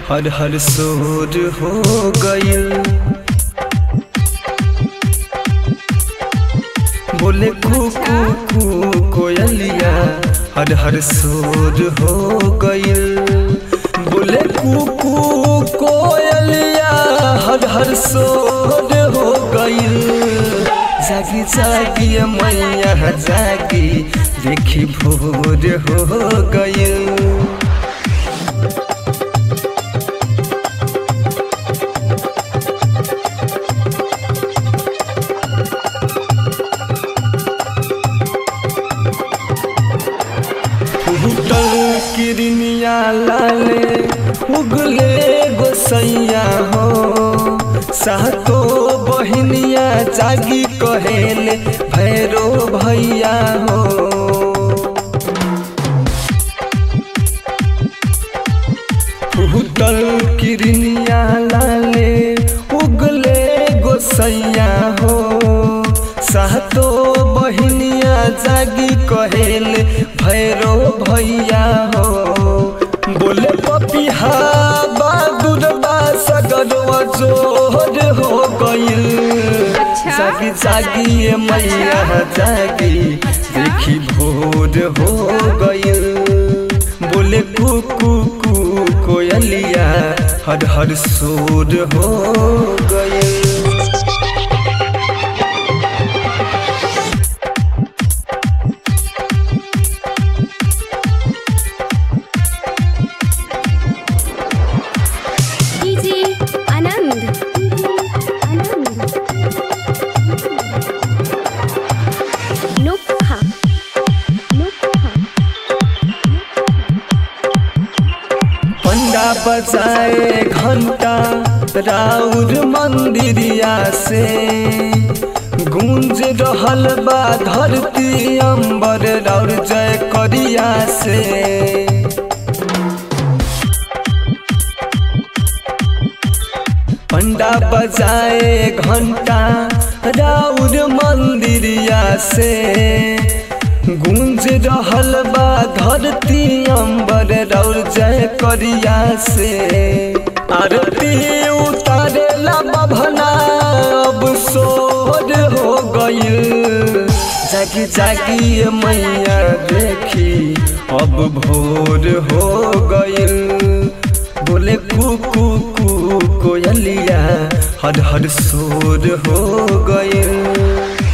हर हर सोर हो गइल बोले कुकू कू कोयलिया हर हर सोर हो गइल बोले कुकू कोयलिया हर हर सोर हो गइल जागी जागी मैया जागी देखी भोर हो गइल फूटल किरनिया लाले उगले गोसैया हो सातो बहिनिया जागी कहेले भैरो भैया हो फूटल किरनिया लाले उगले गोसैया हो सातो बहिनिया जागी कहेले भैरो भैया हो बोले पपिहा बहादुर बा सगरवा जोर हो गइल अच्छा। जागी जागी ये मैया जागी देखी भोर हो गइल बोले कुकू कू कोयलिया हर हर सोर हो गइल डीजे आनंद आनंद नुक्हा नुक्हा पंडा बजाए घंटा राउर मंदिरिया से गूंज रहल बा धरती अंबर राउर जय करिया से पंडा बजाए घंटा राउर मंदिरिया से गूंज रहल बा धरती अंबर राउर जय करिया से आरती उतारेला बभना अब सोर हो गइल जागी जागी ये मैया देखी अब भोर हो गइल बोले कुकू कू कोयलिया हर हर सोर हो गइल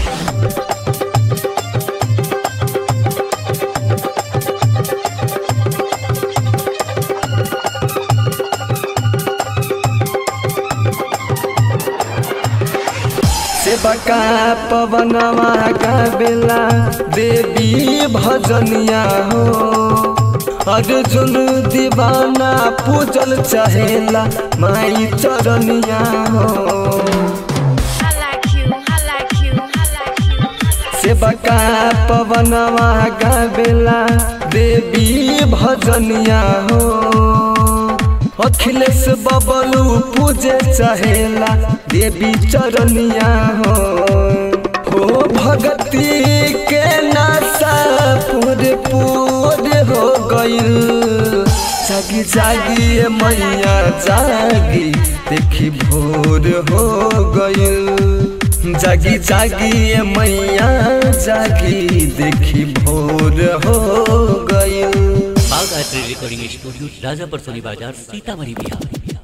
सेवका पवनवा गावेला देवी भजनिया हो अर्जुन दीवाना पूजल चाहेला माई चरनिया हो I like you I like you I like you सेवका पवनवा गावेला देवी भजनिया हो अखिलेश बबलू पूजे चाहेला देवी चरनिया हो हो भगती के नासा पूरे पूरे हो गइल जागी जागी ये मैया जागी देखी भोर हो गइल जागी जागी ये मैया जागी देखी भोर हो गइल बाग art recording studio Rajapar Soni Bazar Sitamarhi Bihar